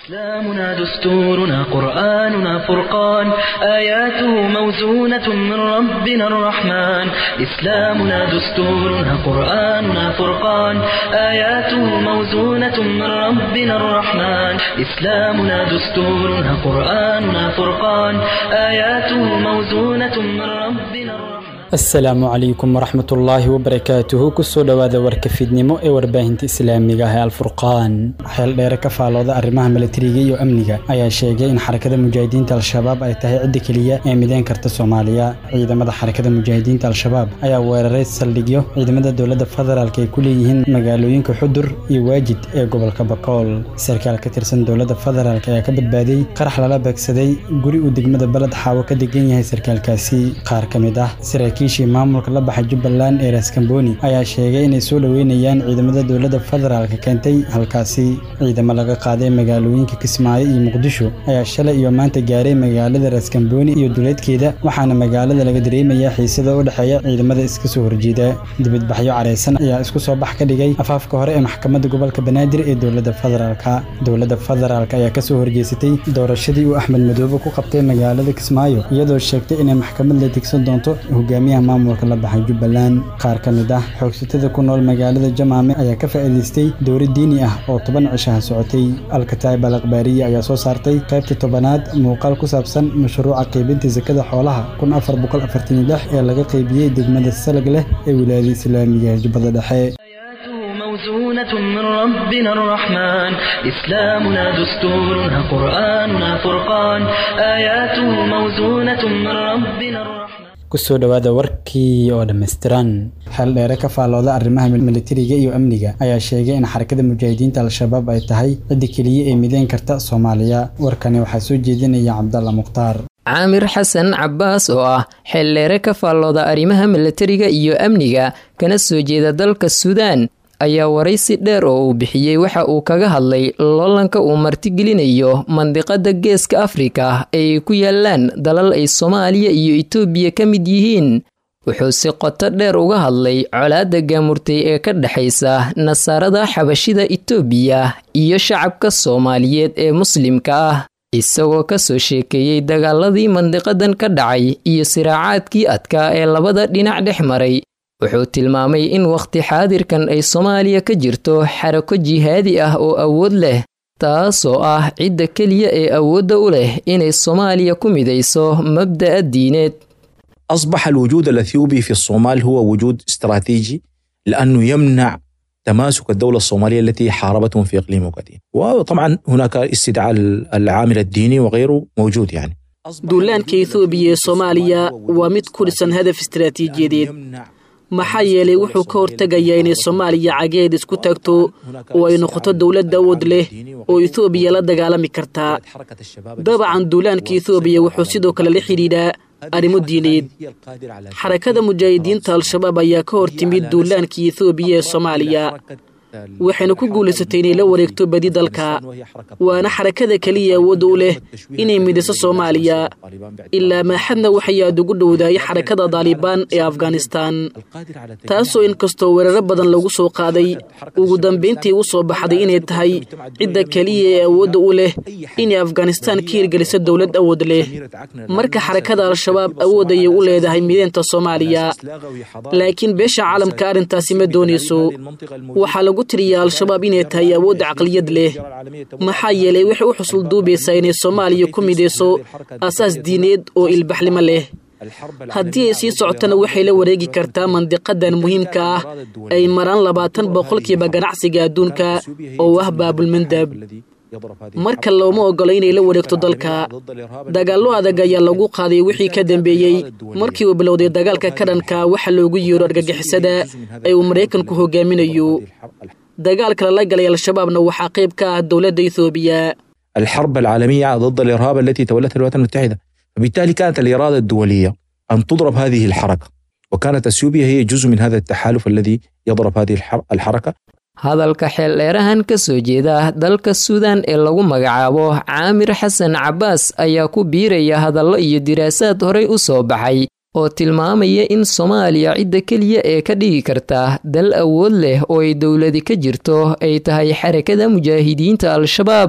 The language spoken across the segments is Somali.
إسلامنا دستورنا قرآننا فرقان آياته موزونة من ربنا الرحمن إسلامنا دستورنا قرآننا فرقان آياته موزونة من ربنا الرحمن إسلامنا دستورنا قرآننا فرقان آياته موزونة من ربنا الرحمن asalaamu calaykum waraxmatullaahi wabarakaatuhu kusoo dhowaada warka fiidnimo ee warbaahinta islaamiga ah ee alfurqaan xeel dheere ka faalooda arrimaha milatariga iyo amniga ayaa sheegay in xarakada mujaahidiinta al-shabaab ay tahay cidda keliya ee mideyn karta soomaaliya ciidamada xarakada mujaahidiinta al-shabaab ayaa weeraray saldhigyo ciidamada dowladda federaalk ay ku leeyihiin magaalooyinka xudur iyo waajid ee gobolka bakool sarkaal ka tirsan dowladda federaalk ayaa ka badbaaday qarax lala beegsaday guri uu degmada baled xaawo ka degan yahay sarkaalkaasi qaar ka mid ah saraakiishii maamulka la baxay jubbaland ee raskamboni ayaa sheegay inay soo dhoweynayaan ciidamada dowladda federaalka keentay halkaasi ciidamo laga qaaday magaalooyinka kismaayo iyo muqdisho ayaa shalay iyo maanta gaaray magaalada raskamboni iyo duleedkeeda waxaana magaalada laga dareemayaa xiisada u dhexeeya ciidamada iska soo horjeeda dibadbaxyo careysan ayaa isku soo bax ka dhigay afaafka hore ee maxkamadda gobolka banaadir ee dowladda federaalka dowladda federaalk ayaa kasoo horjeesatay doorashadii uu axmed madoobe ku qabtay magaalada kismaayo iyadoo sheegtay inay maxkamad la degsan doonto hogaamiyaha maamulka la baxay jubbaland qaar ka mid ah xoogsatada ku nool magaalada jamaame ayaa ka faa'iidaystay dowri diini ah oo toban cishaha socotay alkataib al akhbaariya ayaa soo saartay qaybta tobanaad muuqaal ku saabsan mashruuca qaybinta sakada xoolaha kun afar boqol afartan iyo lix ee laga qaybiyey degmada salag leh ee wilaayada islaamiga ee jubbada dhexe موزونة من ربنا الرحمن إسلامنا دستورنا قرآننا فرقان آياته موزونة من ربنا الرحمن kusoo dhowaada warkii oo dhammaystiran xeel dheere ka faalooda arrimaha militariga iyo amniga ayaa sheegay in xarakada mujaahidiinta al-shabaab ay tahay cidda keliya ee mideyn karta soomaaliya warkani waxaa soo jeedinaya cabdalla mukhtaar caamir xasan cabbaas oo ah xeeldheere ka faallooda arrimaha milatariga iyo amniga kana soo jeeda dalka suudaan ayaa waraysi dheer oo uu bixiyey waxa uu kaga hadlay loolanka uu martigelinayo mandiqada geeska afrika ee ay ku yaalaan dalal ay soomaaliya iyo itoobiya ka mid yihiin wuxuu si qoto dheer uga hadlay colaadda gaamurtay ee ka dhexaysa nasaarada xabashida itoobiya iyo shacabka soomaaliyeed ee muslimka ah isagoo kasoo sheekeeyey dagaaladii mandiqadan ka dhacay iyo siraacaadkii adkaa ee labada dhinac dhex maray wuxuu tilmaamay in wakhti xaadirkan ay soomaaliya ka jirto xarako jihaadi ah oo awood leh taasoo ah cidda keliya ee awoodda u leh inay soomaaliya ku midayso mabda'a diineed أصبح الوجود الأثيوبي في الصومال هو وجود استراتيجي لأنه يمنع تماسك الدولة الصومالية التي حاربتهم في إقليم وقديم وطبعا هناك استدعاء العامل الديني وغيره موجود يعني duulaanka ethoobiya ee soomaaliya waa mid ku dhisan hadaf istaraatiijiyadeed maxaa yeelay wuxuu ka hortegayaa inay soomaaliya cageed isku taagto oo ay noqoto dowlad awood leh oo ethoobiya la dagaalami kartaa dabacan duulaanka ethoobiya wuxuu sidoo kale la xidhiidhaa arrimo diineed xarakada mujaahidiinta al-shabaab ayaa ka hor timid duulaankii ethoobiya ee soomaaliya waxayna ku guulaysatay inay la wareegto badi dalka waana xarakada keliya awoodda u leh inay midiso soomaaliya ilaa maaxadna waxay aad ugu dhowdaayay xarakada daalibaan ee afghanistaan taasoo inkastoo weeraro badan lagu soo qaaday ugu dambayntii u soo baxday inay tahay cidda keliya ee awoodda u leh inay afghanistaan ka hirgeliso dowlad awood leh marka xarakada al-shabaab awood ayay u leedahay mideynta soomaaliya laakiin beesha caalamka arrintaasi ma doonayso waxaa lagu tiriya al-shabaab inay tahay awoodda caqliyad leh maxaa yeelay waxay u xusul duubaysaa inay soomaaliya ku midayso aasaas diineed oo ilbaxnimo leh haddii ay sii socotana waxay la wareegi kartaa mandiqadan muhiimka ah ay maraan labaatan boqolkiiba ganacsiga adduunka oo ah baabulmandab marka looma ogolo inay la wareegto dalka dagaallo adag ayaa lagu qaaday wixii ka dambeeyey markii uu bilowday dagaalka ka dhanka waxa loogu yeero argagixisada ee uu maraykanku hogaaminayo dagaalka lala galay al-shabaabna waxaa qayb ka ah dowladda ethoobiya الحرب العالمية ضد الإرهاب التي تولتها الولايات المتحدة فبالتالي كانت الإرادة الدولية أن تضرب هذه الحركة وكانت أثيوبيا هي جزء من هذا التحالف الذي يضرب هذه الحركة hadalka xeeldheerahan ka soo jeeda dalka suudan ee lagu magacaabo caamir xasan cabbaas ayaa ku biiraya hadallo iyo diraasaad horey u soo baxay oo tilmaamaya in soomaaliya cidda keliya ee ka dhigi karta dal awood leh oo ay dowladi ka jirto ay tahay xarakada mujaahidiinta al-shabaab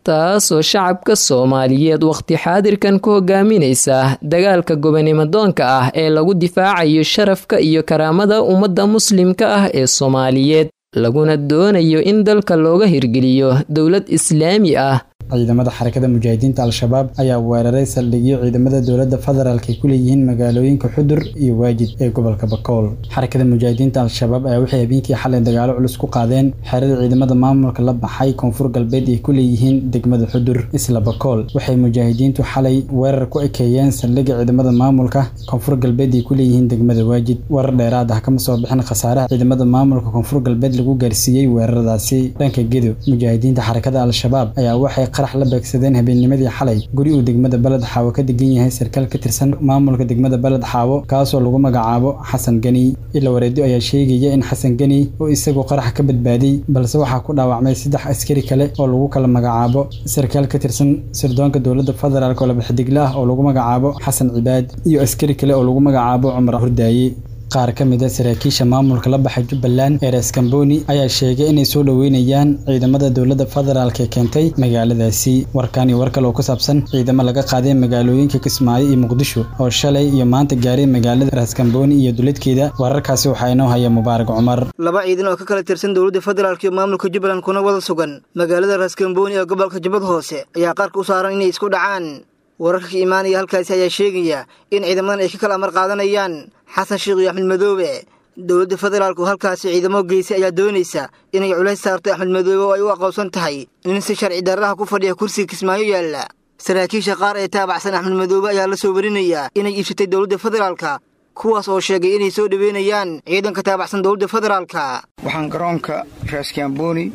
taasoo shacabka soomaaliyeed wakhti xaadirkan ku hogaaminaysa dagaalka gobonimadoonka ah ee lagu difaacayo sharafka iyo karaamada ummadda muslimka ah ee soomaaliyeed laguna doonayo in dalka looga hirgeliyo dowlad islaami ah ciidamada xarakada mujaahidiinta al-shabaab ayaa weeraray saldhigyo ciidamada dowladda federaalk ay ku leeyihiin magaalooyinka xudur iyo waajid ee gobolka bakool xarakada mujaahidiinta al-shabaab ayaa waxay habeenkii xalay dagaalo culus ku qaadeen xerada ciidamada maamulka la baxay koonfur galbeed ay ku leeyihiin degmada xudur isla bakool waxay mujaahidiintu xalay weerar ku ekeeyeen saldhigga ciidamada maamulka koonfur galbeed ay ku leeyihiin degmada waajid warar dheeraad ah kama soo bixin khasaaraha ciidamada maamulka koonfur galbeed lagu gaarsiiyey weeraradaasi dhanka gedo mujaahidiinta xarakada al-shabaab ayaa waxay qarax la beegsadeen habeennimadii xalay guri uu degmada baled xaawo ka degan yahay sarkaal ka tirsan maamulka degmada baled xaawo kaasoo lagu magacaabo xasan geni ila wareedyo ayaa sheegaya in xasan geni uu isagu qarax ka badbaaday balse waxaa ku dhaawacmay saddex askari kale oo lagu kala magacaabo sarkaal ka tirsan sirdoonka dowladda federaalk oo labaxidigle ah oo lagu magacaabo xasan cibaad iyo askari kale oo lagu magacaabo cumar hurdaaye qaar ka mid a saraakiisha maamulka la baxay jubbaland eres kamboni ayaa sheegay inay soo dhoweynayaan ciidamada dowladda federaalk ee keentay magaaladaasi warkan iyo war kale oo ku saabsan ciidamo laga qaaday magaalooyinka kismaayo iyo muqdisho oo shalay iyo maanta gaaray magaalada eres kamboni iyo duladkeeda wararkaasi waxaa inoo haya mubaarak cumar laba ciidan oo ka kala tirsan dowladda federaalk iyo maamulka jubbaland kuna wada sugan magaalada raskamboni ee gobolka jubbad hoose ayaa qaarka u saaran inay isku dhacaan wararka ka imaanaya halkaasi ayaa sheegaya in ciidamadan ay ka kala amar qaadanayaan xasan sheekh iyo axmed madoobe dowladda federaalk oo halkaasi ciidamo geysay ayaa doonaysa inay culays saarto axmed madoobe oo ay u aqoonsan tahay nin si sharci darraha ku fadhiya kursiga kismaayo yaalla saraakiisha qaar ee taabacsan axmed madoobe ayaa la soo warinayaa inay iibsatay dowladda federaalka kuwaas oo sheegay inay soo dhoweynayaan ciidanka taabacsan dowladda federaalka waxaan garoonka raaskamboni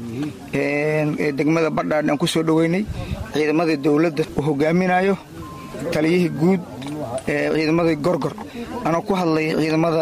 ee degmada badhaadh aan ku soo dhoweynay ciidamada dowladda uu hogaaminayo taliyihii guud ee ciidamadii gorgor anoo ku hadlay ciidamada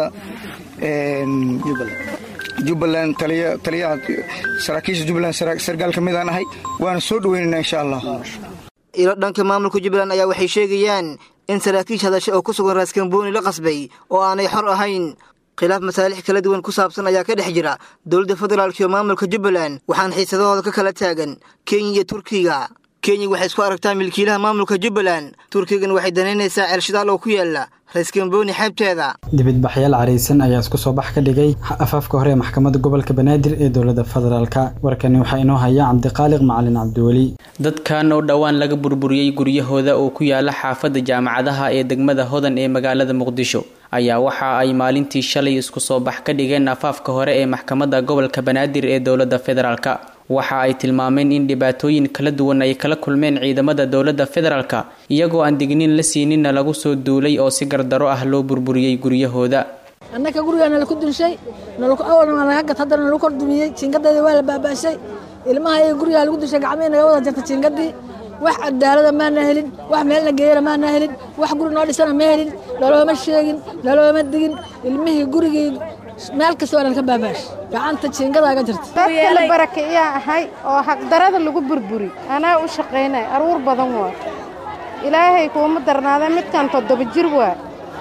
jubbaland taliyaha saraakiisha jubbaland sargaal ka midaan ahay waana soo dhoweynaynaa insha allah ilo dhanka maamulka jubbaland ayaa waxay sheegayaan in saraakiish hadasha oo ku sugan raaskamboni la qasbay oo aanay xor ahayn khilaaf masaalix kala duwan ku saabsan ayaa ka dhex jira dowladda federaalk iyo maamulka jubbaland waxaana xiisadahooda ka kala taagan kenya iyo turkiga kenya waxay isku aragtaa milkiilaha maamulka jubbaland turkigan waxay danaynaysaa ceelshidaal oo ku yaala raiskamboni xeebteeda dibidbaxyaal caraysan ayaa isku soo bax ka dhigay afaafka hore ee maxkamadda gobolka banaadir ee dowladda federaalka warkani waxaa inoo haya cabdiqaaliq macalin cabdiweli dadkan oo dhowaan laga burburiyey guryahooda oo ku yaala xaafadda jaamacadaha ee degmada hodan ee magaalada muqdisho ayaa waxa ay maalintii shalay isku soo bax ka dhigeen afaafka hore ee maxkamadda gobolka banaadir ee dowladda federaalka waxa ay tilmaameen in dhibaatooyin kala duwan ay kala kulmeen ciidamada dowladda federaalka iyagoo aan digniin la siininna lagu soo duulay oo si gardaro ah loo burburiyey guryahooda annaka gurigaa nalaku dunshay awalna waa naga gat haddana nalagu kor dumiyey jiingadeeda waa la baabaashay ilmaha iyaga gurigaa lagu dunshay gacmihii naga wada jarta jiingadii wax cadaalada maana helin wax meelna geeyana maana helin wax guri noo dhisana ma helin nalooma sheegin nalooma digin ilmihii gurigii meel kasta waa nalka baabaash gacanta jiingadaaga jirta dadkala baraka iyaa ahay oo xaqdarada lagu burburi anaa u shaqaynay aruur badan waa ilaahay kuuma darnaada midkan toddoba jir waa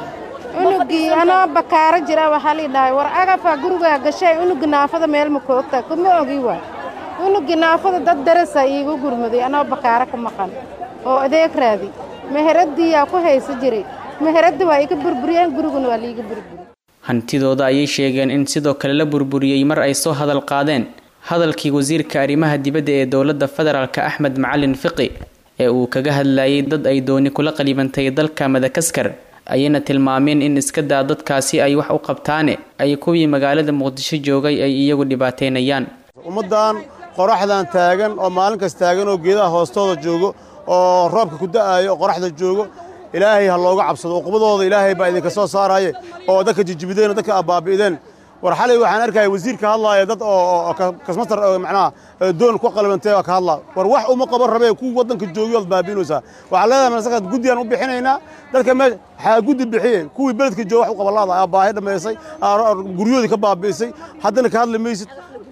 unugii anoo bakaaro jira waxaa lii dhahay war agafaa gurigaa gashay unugi naafada meel ma koogta kuma ogi waa unugi naafada dad darasa iigu gurmaday anoo bakaaro ka maqan oo adeeg raadi meheradiyaa ku haysa jiray meheradda waa iga burburiyeen guriguna waa liiga burburi hantidooda ayay sheegeen in sidoo kale la burburiyey mar ay soo hadal qaadeen hadalkii wasiirka arrimaha dibadda ee dowladda federaalka axmed macalin fiqi ee uu kaga hadlayay dad ay dooni kula qalibantay dalka madakaskar ayayna tilmaameen in iska daa dadkaasi ay wax u qabtaane ay kuwii magaalada muqdisho joogay ay iyagu dhibaateynayaan ummaddan qoraxdan taagan oo maalin kas taagan oo geedaha hoostooda joogo oo roobka ku da'aayo oo qoraxda joogo ilaahay ha looga cabsado uqubadooda ilaahay baa idinka soo saaraaye oo dadka jijibideen oo dadka abbaabi'ideen war xalay waxaan arkaya wasiirka hadlaaya dad oo kasmatar macnaha doon ku qalibantay oo ka hadlaa war wax uma qaban rabee kuwii waddanka joogay ood baabi'inaysaa waxaa leedahay masaka guddiyaan u bixinaynaa dadka mee waxaa guddi bixiyeen kuwii beledka jooga wax u qabalaada aa baahi dhammaysay guryahoodii ka baabi'isay haddana ka hadli maysid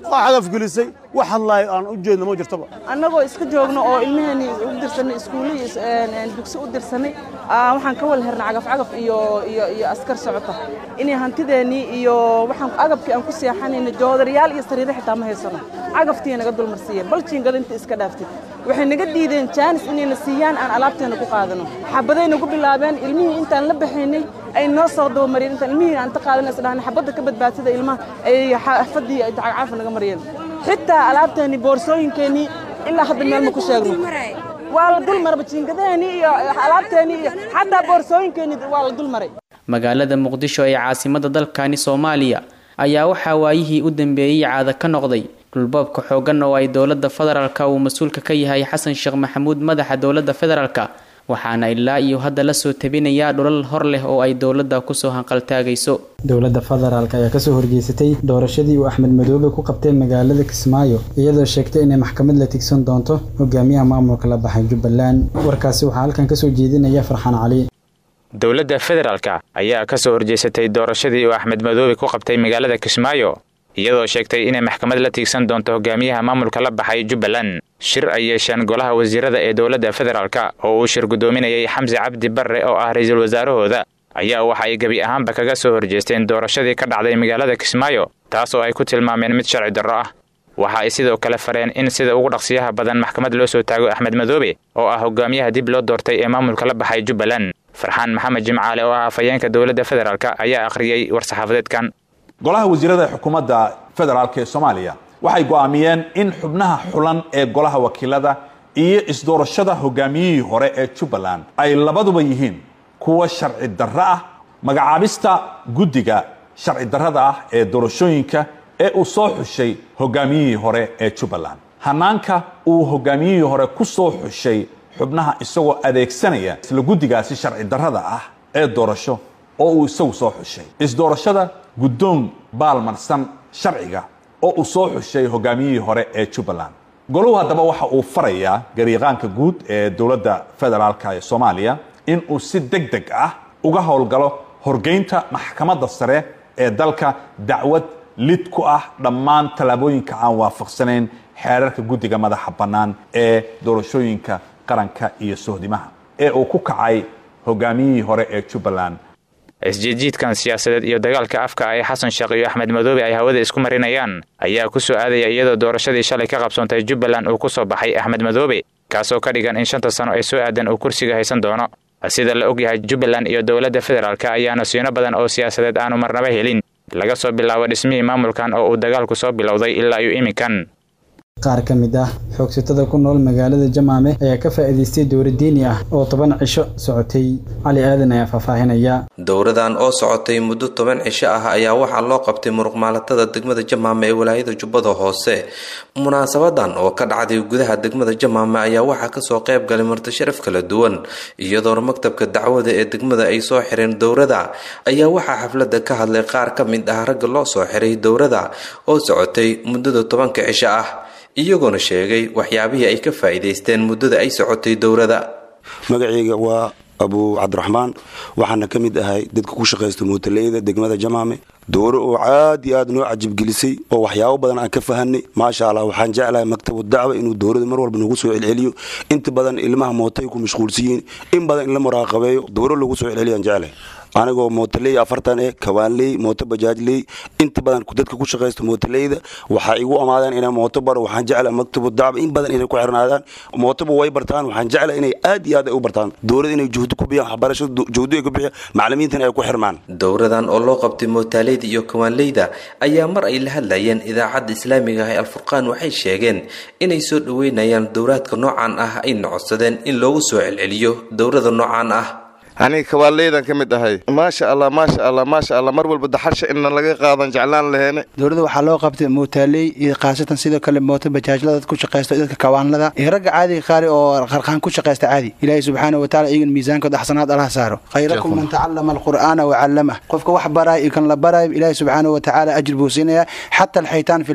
oo cagaf gelisay wax hadlaayo aan u jeedno ma jirtoba annagoo iska joogno oo ilmaheenii u dirsanay iskuulle iyo dugsi u dirsanay waxaan ka wal hernay cagaf-cagaf iyo iyo iyo askar socota inay hantideennii iyo waxaan agabkii aan ku seexanayna joodarayaal iyo sariiro xitaa ma haysano cagaftii naga dulmarsiiyeen bal jiingada inta iska dhaaftid waxay naga diideen jaanis inayna siiyaan aan alaabteena ku qaadano xabaday nagu bilaabeen ilmihii intaan la baxaynay ay noo soo dabamariyeen intaan ilmihii aan ta qaadan isdhahnay xabadda ka badbaadsada ilmaha ay xaafadii ay cagcaafa naga mariyeen xitaa alaabteennii boorsooyinkeennii ilaa hadda meel ma ku sheegno waa la dul maraba jiingadaheenii iyo alaabteennii iyo xataa boorsooyinkeennii waa la dul maray magaalada muqdisho ee caasimada dalkani soomaaliya ayaa waxaa waayihii u dambeeyey caada ka noqday dhulboobka xooggan oo ay dowladda federaalka uu mas-uulka ka yahay xasan sheekh maxamuud madaxa dowladda federaalka waxaana ilaa iyo hadda la soo tabinayaa dhulal hor leh oo ay dowladda kusoo hanqaltaagayso dowladda federaalk ayaa kasoo horjeysatay doorashadii uu axmed madoobe ku qabtay magaalada kismaayo iyadoo sheegtay inay maxkamad la tigsan doonto hogaamiyaha maamulka la baxay jubbaland warkaasi waxaa halkan kasoo jeedinaya farxaan cali dowladda federaalka ayaa kasoo horjeysatay doorashadii uu axmed madoobe ku qabtay magaalada kismaayo iyadoo sheegtay inay maxkamad la tiigsan doonto hogaamiyaha maamulka la baxay jubbaland shir ay yeesheen golaha wasiirada ee dowladda federaalka oo uu shir guddoominayay xamsi cabdi barre oo ah ra-iisul wasaarahooda ayaa waxa ay gebi ahaanba kaga soo horjeesteen doorashadii ka dhacday magaalada kismaayo taas oo ay ku tilmaameen mid sharci darro ah waxa ay sidoo kale fareen in sida ugu dhaqsiyaha badan maxkamad loo soo taago axmed madoobe oo ah hogaamiyaha dib loo doortay ee maamulka la baxay jubbaland farxaan maxamed jimcaale oo ah afhayeenka dowladda federaalk ayaa akhriyey war-saxaafadeedkan golaha wasiirada xukuumadda federaalk ee soomaaliya waxay go'aamiyeen in xubnaha xulan ee golaha wakiilada iyo isdoorashada hogaamiyihii hore ee jubbaland ay labaduba yihiin kuwa sharci darro ah magacaabista guddiga sharci darrada ah ee doorashooyinka ee uu soo xushay hogaamiyihii hore ee jubbaland hanaanka uu hogaamiyihii hore ku soo xushay xubnaha isagoo adeegsanaya isla guddigaasi sharci darrada ah ee doorasho oo uu isagu soo xushay isdoorashada guddoon baalmarsan sharciga oo uu soo xushay hogaamiyihii hore ee jubbaland goluhu haddaba waxa uu farayaa gariiqaanka guud ee dowladda federaalk ee soomaaliya in uu si deg deg ah uga howlgalo horgeynta maxkamadda sare ee dalka dacwad lid ku ah dhammaan tallaabooyinka aan waafaqsanayn xeerarka guddiga madaxa bannaan ee doorashooyinka qaranka iyo sohdimaha ee uu ku kacay hogaamiyihii hore ee jubbaland isjiidjiidkan siyaasadeed iyo dagaalka afka ay xasan sheekh iyo axmed madoobe ay hawada isku marinayaan ayaa ku soo aadaya iyadoo doorashadii shalay ka qabsoontay jubbaland uu ku soo baxay axmed madoobe kaasoo ka dhigan in shanta sano ay soo aadan uu kursiga haysan doono sida la ogyahay jubbaland iyo dowladda federaalk ayaa nasiino badan oo siyaasadeed aanu marnaba helin laga soo bilaabo dhismihii maamulkan oo uu dagaalku soo bilowday ilaa iyo iminkan qaar ka mid ah xoogsatada ku nool magaalada jamaame ayaa ka faa'iidaystay dowra diini ah oo toban cisho socotay cali aadan ayaa faahfaahinaya dowradan oo socotay muddo toban cisho ah ayaa waxaa loo qabtay muruqmaalatada degmada jamaame ee walaayada jubbada hoose munaasabadan oo ka dhacday gudaha degmada jamaame ayaa waxaa kasoo qayb galay martisharaf kala duwan iyadoona maktabka dacwada ee degmada ay soo xireen dowrada ayaa waxaa xaflada ka hadlay qaar ka mid ah ragga loo soo xiray dowrada oo socotay muddada tobanka cisho ah iyagoona sheegay waxyaabihii ay ka faa'iidaysteen muddada ay socotay dowrada magacayga waa abu cabdiraxmaan waxaana ka mid ahay dadka ku shaqaysta mootaleyda degmada jamaame dowro oo aad iyo aad noo cajibgelisay oo waxyaabo badan aan ka fahanay maasha allah waxaan jeclahay maktabu dacwa inuu dowrada mar walba nagu soo celceliyo inta badan ilmaha mootay ku mashquulsiyiin in badan in la muraaqabeeyo dowro lagu soo celceliyaan jeclahay anigoo mootaley afartan eh kawaanley mooto bajaajley inta badan dadka ku shaqaysta mootaleyda waxaa igu amaadeen inay mooto baro waxaan jecla maktabu dacwa in badan inay ku xirnaadaan mootoba way bartaan waxaan jecla inay aad iyo aad ay u bartaan dowlada inay juhdi ku bixiyaan waxbarashada juhdi ay ku bixiyaan macallimiintana ay ku xirmaan dowradan oo loo qabtay mootaaleyda iyo kawaanleyda ayaa mar ay la hadlayeen idaacadda islaamiga ah ee alfurqaan waxay sheegeen inay soo dhoweynayaan dowraadka noocan ah ayna codsadeen in loogu soo celceliyo dowrada noocan ah aniga kabaaleydan ka mid ahay maasha allah maasha allah maasha allah mar walba daxasha inna laga qaadan jeclaan laheene dowladda waxaa loo qabtay mootaaley iyo khaasatan sidoo kale mooto bajaajlada dad ku shaqaysta dadka kawaanlada iyo ragga caadiga qaari oo qarqaan ku shaqaysta caadi ilaahay subxaana wa taala iyagan miisaankooda axsanaad allaha saaro khayrakum man tacallama alqur'aana wa callamah qofka wax baraayo iyo kan la baraayo ilaahay subxaana wa tacaala ajir buu siinayaa xata alxaytaan fi lbaxri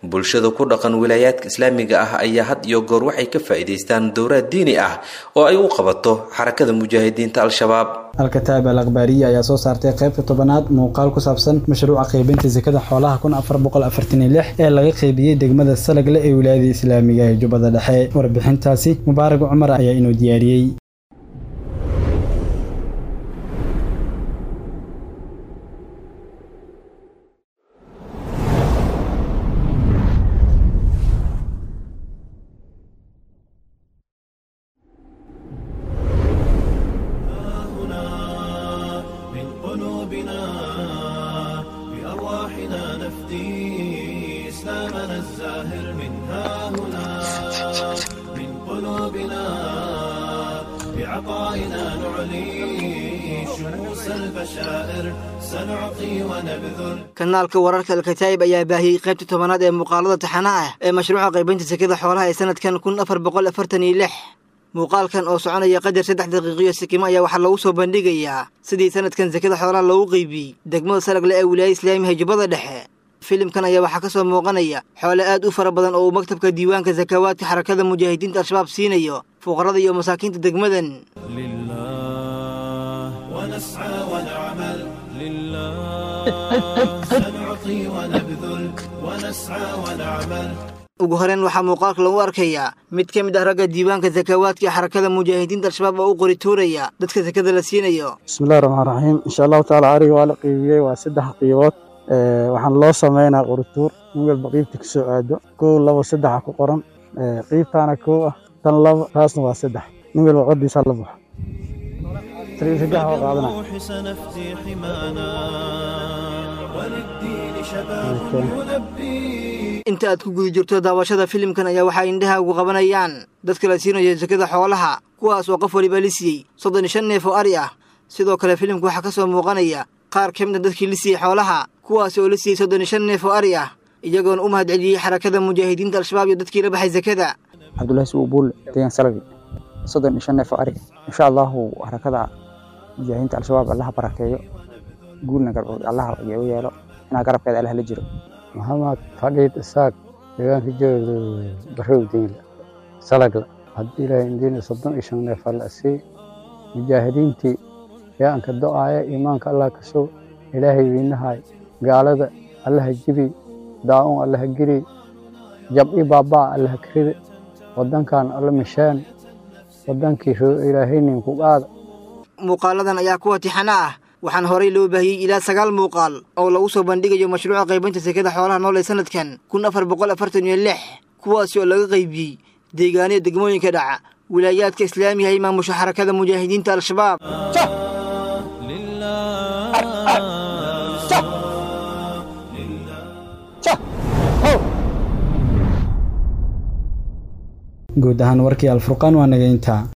bulshada ku dhaqan wilaayaadka islaamiga ah ayaa had iyo goor waxay ka faa'iidaystaan dowraad diini ah oo ay u qabato xarakada mujaahidiinta al-shabaab alkataab al akhbaariya ayaa soo saartay qaybta tobanaad muuqaal ku saabsan mashruuca qaybinta sakada xoolaha kun afar boqol afartan iyo lix ee laga qaybiyey degmada salagle ee wilaayada islaamiga ee jubbada dhexe warbixintaasi mubaarag cumar ayaa inuu diyaariyey kanaalka wararka alkataa'ib ayaa baahiyey qaybta tobanaad ee muuqaalada taxanaha ah ee mashruuca qaybinta sekada xoolaha ee sanadkan kun afar boqol afartan iyo lix muuqaalkan oo soconaya qadar saddex daqiiqiyo sikimo ayaa waxaa lagu soo bandhigayaa sidii sanadkan sekada xoolaha loogu qaybiyey degmada salagle ee wilaayada islaamiga jubbada dhexe filimkan ayaa waxaa ka soo muuqanaya xoole aad u fara badan oo uu maktabka diiwaanka sakawaadka xarakada mujaahidiinta al-shabaab siinayo fuqarada iyo masaakiinta degmadan ugu horeyn waxaa muuqaalka lagu arkayaa mid ka mid ah ragga diiwaanka sakawaadka ee xarakada mujaahidiinta al-shabaab oo u qori tuuraya dadka sakada la siinayo bismillahi raxmaan raxiim insha allahu tacaala ariga waa la qiibiyey waa saddex qiibood waxaan loo sameynaa qorituur in walba qiibta ka soo aado kow labo saddexa ku qoran qiibtaana kow ah tan labo taasna waa saddex nin walba qodiisaa la baxo saddex waa qaadana inta aad ku guda jirto daawashada filimkan ayaa waxaa indhaha ugu qabanayaan dadka la siinayo sakada xoolaha kuwaas oo qof waliba la siiyey soddon iyo shan neef oo ari ah sidoo kale filimka waxaa ka soo muuqanaya qaar ka mid a dadkii la siiyey xoolaha kuwaas oo la siiyey soddon iyo shan neef oo ari ah iyagoona u mahad celiyey xarakada mujaahidiinta al-shabaab iyo dadkii la baxay sakada cabdullahi sugu buulle deegaan salagi soddon iyo shan neef oo ari insha allahu xarakada mujaahidiinta al-shabaab allaha barakeeyo guulna allaha u yeelo inaa garabkeeda allah la jiro maxamed fadhiid isaaq deegaanka jooga barow diinla salagla haddii ilaahay indiina soddon iyo shan neef alla sii mujaahidiintii yaanka do'aaya iimaanka allah ka sow ilaahay wiinahay gaalada allaha jibi daa'un allaha giri jab'i baabaa allaha karide waddankan alla misheen waddankii ilaahaynin ku qaada muuqaaladan ayaa kuwa tixana ah waxaana horey loo baahiyey ilaa sagaal muuqaal oo lagu soo bandhigayo mashruuca qaybinta sekada xoolaha nool ee sanadkan kun afar boqol afartan iyo lix kuwaasi oo laga qaybiyey deegaaniya degmooyinka dhaca wilaayaadka islaamiga ee maamusha xarakada mujaahidiinta al-shabaab guud ahaan warkii alfurqaan waa naga intaa